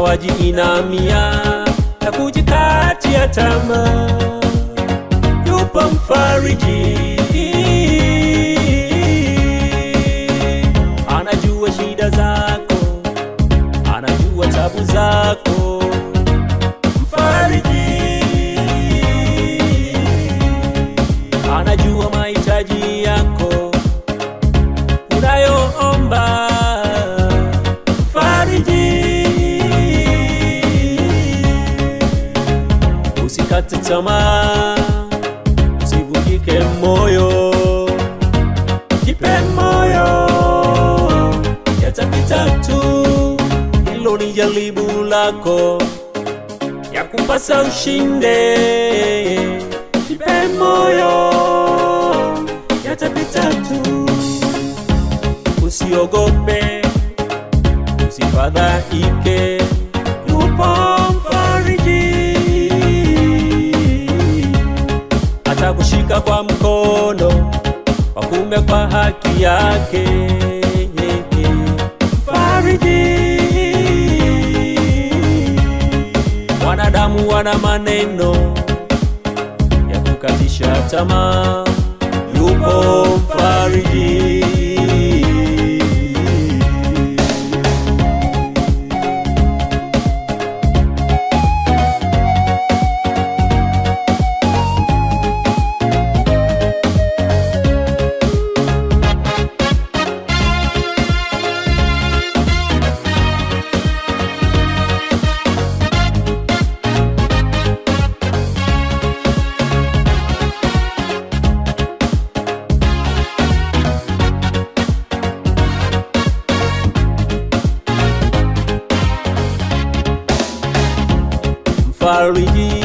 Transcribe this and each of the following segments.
wajiinamia na kujikatia tamaa. Yupo mfariji, anajua shida zako, anajua tabu zako. Mfariji anajua mahitaji yako unayoomba. Fariji, usikate tamaa, usivunjike moyo, jipe moyo, yatapita tu. Hilo ni jaribu lako ya kupasa ushinde, jipe moyo, yatapita tu. Usiogope, usifadhaike, yupo mfariji, atakushika kwa mkono wa kuume kwa haki yake. Mfariji, wanadamu wana maneno ya kukatisha tamaa, yupo mfariji. Mfariji,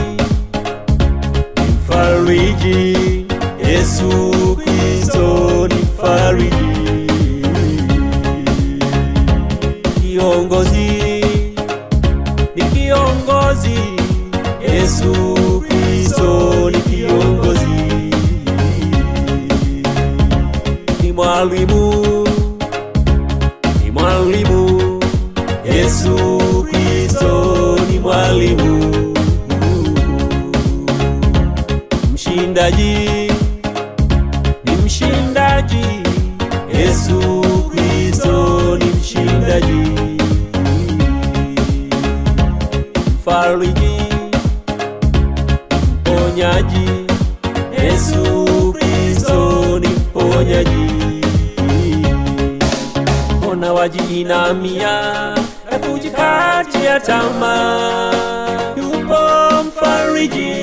mfariji, Yesu Kristo ni mfariji, kiongozi ni kiongozi, Yesu Kristo ni kiongozi, ni mwalimu, ni mwalimu, Yesu Kristo ni mwalimu, mshindaji ni mshindaji, Yesu Kristo ni mshindaji, mfariji, mponyaji, Yesu Kristo ni mponyaji mbona wajiinamia na kujikatia tamaa? Yupo mfariji.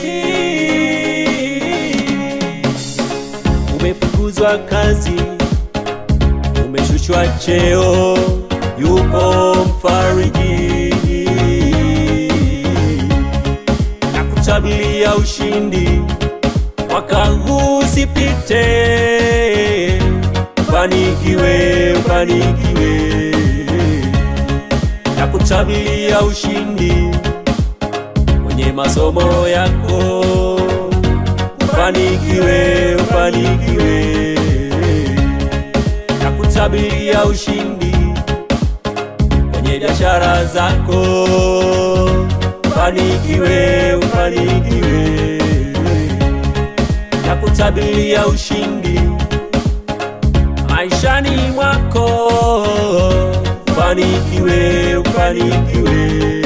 Umefukuzwa kazi, umeshushwa cheo, yupo mfariji na kutabilia ushindi mwaka huu usipite, fanikiwe, fanikiwe na kutabilia ushindi kwenye masomo yako, ufanikiwe, ufanikiwe na kutabilia ushindi kwenye biashara zako, ufanikiwe, ufanikiwe na kutabilia ushindi maishani mwako, ufanikiwe, ufanikiwe.